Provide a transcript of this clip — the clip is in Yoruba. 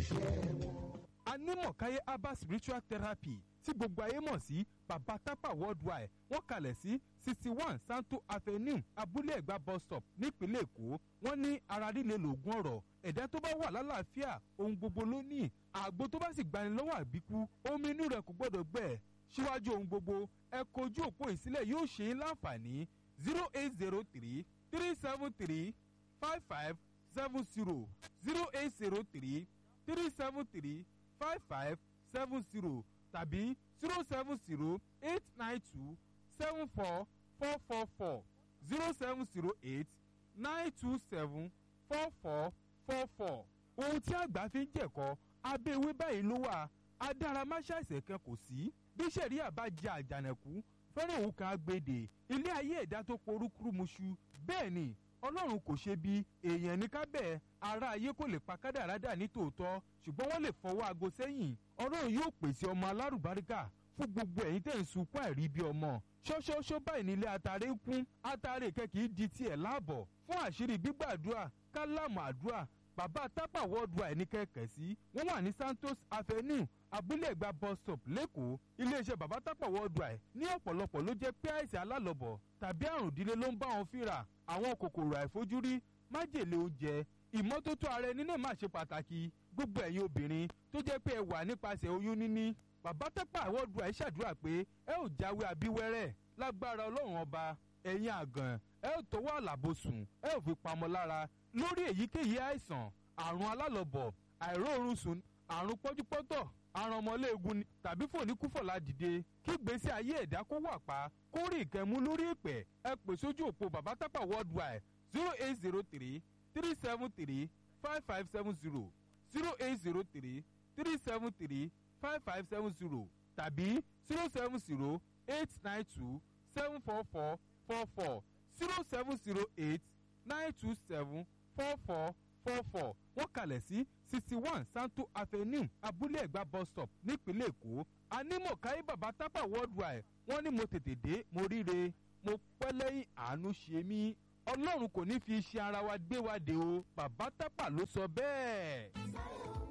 iṣẹ́ wọn. anímọ̀káyé herbal spiritual therapy tí gbogbo ayé mọ̀ sí baba tapa worldwide wọ́n kalẹ̀ sí sixty one santo avenue abúlé ẹ̀gbá bus stop nípínlẹ̀ èkó wọ́n ní ara líle lògùn ọ̀rọ̀ ẹ̀dá tó bá wà lálàáfíà ohun gbogbo ló ní àgbo tó bá sì gbani lọ́wọ́ àbíkú omi inú rẹ̀ kò gbọ́dọ̀ gbẹ síwájú ohun gbogbo ẹ kojú òpó ìsílẹ̀ yóò ṣe é láǹfààní zero eight zero three three seven three five five seven zero zero eight zero three three seven three five five seven zero tàbí zero seven zero eight nine two seven four four four four zero seven zero eight nine two seven four four four four. ohun tí àgbà fi ń jẹ̀kọ́ abẹ́ ewé báyìí ló wà adáramáṣáìsẹ̀ kan kò sí bí sẹ̀ríà bá jẹ àjànàkú fẹ́ràn òun kan agbèdè ilé ayé ẹ̀dá tó porúkúrú muṣu bẹ́ẹ̀ ni ọlọ́run kò ṣe bí èèyàn ní kábẹ́ ara ayé kò lè pa kádàrá dà ní tòótọ́ ṣùgbọ́n wọ́n lè fọwọ́ aago sẹ́yìn ọlọ́run yóò pèsè ọmọ alárùbáríkà fún gbogbo ẹ̀yin tẹ̀ ń sunkún àìrí bí ọmọ ṣọ́ṣọ́ṣọ́ báyìí nílé atare ń kún atare kẹ́kì di tiẹ̀ láàbọ̀ fún àṣírí gbígbàdúrà kálámù àdúrà bàbá tápà worldwide ní kẹ̀kẹ́ sí wọ́n wà ní santos avenue abúlé ẹ̀gbá bus stop lẹ́kọ̀ọ́ iléeṣẹ́ bàbá tápà worldwide ní ọ̀pọ̀lọpọ̀ ló jẹ́ pé àìsàn alálọ̀bọ̀ tàbí àrùn ìdílé ló ń bá wọn fínra àwọn kòkòrò àìfojúrí májèlé oúnjẹ ìmọ́tótó ara ẹni náà má ṣe pàtàkì gbogbo ẹ̀yin obìnrin tó jẹ́ pé ẹ wà nípasẹ̀ oyún níní bàbá tápà worldwide ṣàdúrà pé ẹ ò jáwé abíwẹ́rẹ́ lágbára ọlọ́run ọba ẹ̀yin àgàn ẹ ò tọwọ́ àlàbòsùn ẹ ò fi pamọ́ lára lórí èyíkéyìí àìsàn àrùn alálọ̀bọ̀ àìróorun sùn àrùn pọ́júpọ́tọ̀ àrùn ọmọléegun ni tàbí fòníkúfọ̀lá dìde kí gbèsè ayé ẹ̀dá kó wà pa kó rí ìkẹ́mú lórí ìpè ẹ pè sójú òpó bàbá tápà worldwide zero eight zero three three seven three five five seven zero zero eight zero three three seven three five five seven zero tàbí zero seven zero eight nine two seven four four four four zero seven zero eight nine two seven four four four four wọ́n kalẹ̀ sí sixty one santo avenue abúlé ẹ̀gbá bus stop nípínlẹ̀ èkó anímọ̀káyé bàbá tápà worldwide wọ́n ní mo tètè dé mo ríre mo pẹ́ lẹ́yìn àánú ṣe mí ọlọ́run kò ní fi iṣẹ́ ara wa gbé wa dé o bàbá tápà ló sọ bẹ́ẹ̀.